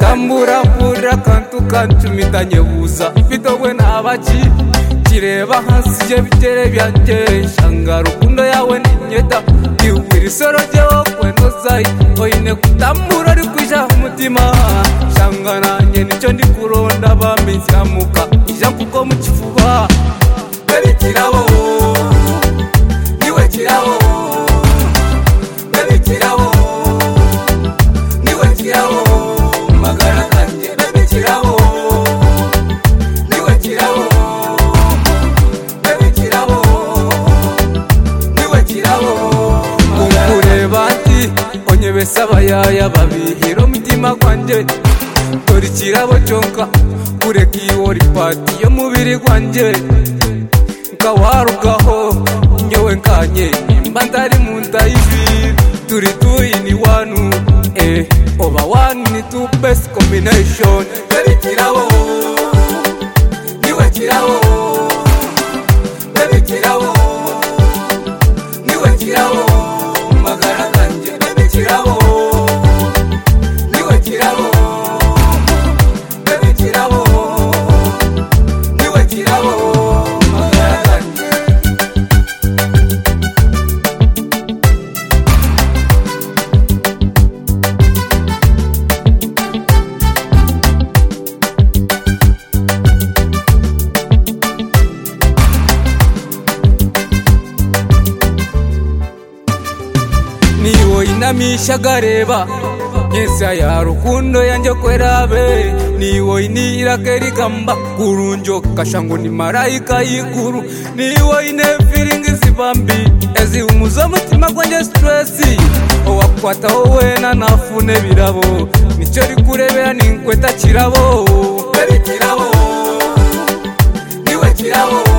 kamburambura akantu kancumitanye nyebuza mfite wowe ntabaki kireba hasi ye bitere byanjye shanga rukundo yawe ni nyeta iwira isoro ryewo kwendo zayi oyine kutambura ari kwijaho umutima shanga nanjye nicyo ndi kuronda bamizyamuka ija kuko mu kifuba baby kirabo niwe kirabo baby kirabo niwe kirabo magara kanjye baby kirabo niwe kirabo baby kirabo niwe kirabo ukureba ati onyebesa abayaya babihira umutima gwanjye dore ikirabo cyonka kureka iyori pati yo mubiri gwanjye nkawarukaho nyewe nkanye mba ndari mu nda y'ibi turi tuyini wanu eh oba wanu ni tu best combination baby kirabo niwe kirabo baby kirabo niwe kirabo magara kanjye baby kirabo niwe kirabo baby kirabo niwe kirabo magara kanjye niwo inamisha gareba yesa ya rukundo yanjye kwerabe niwo inira kerigamba kurunjo kashango ni marayika y'iguru niwo ine firingi zibambi eziumuza mutima gwanjye stresi owakwata wowe nanafune birabo nicyo rikurebera ninkweta kirabo baby kirabo niwe kirabo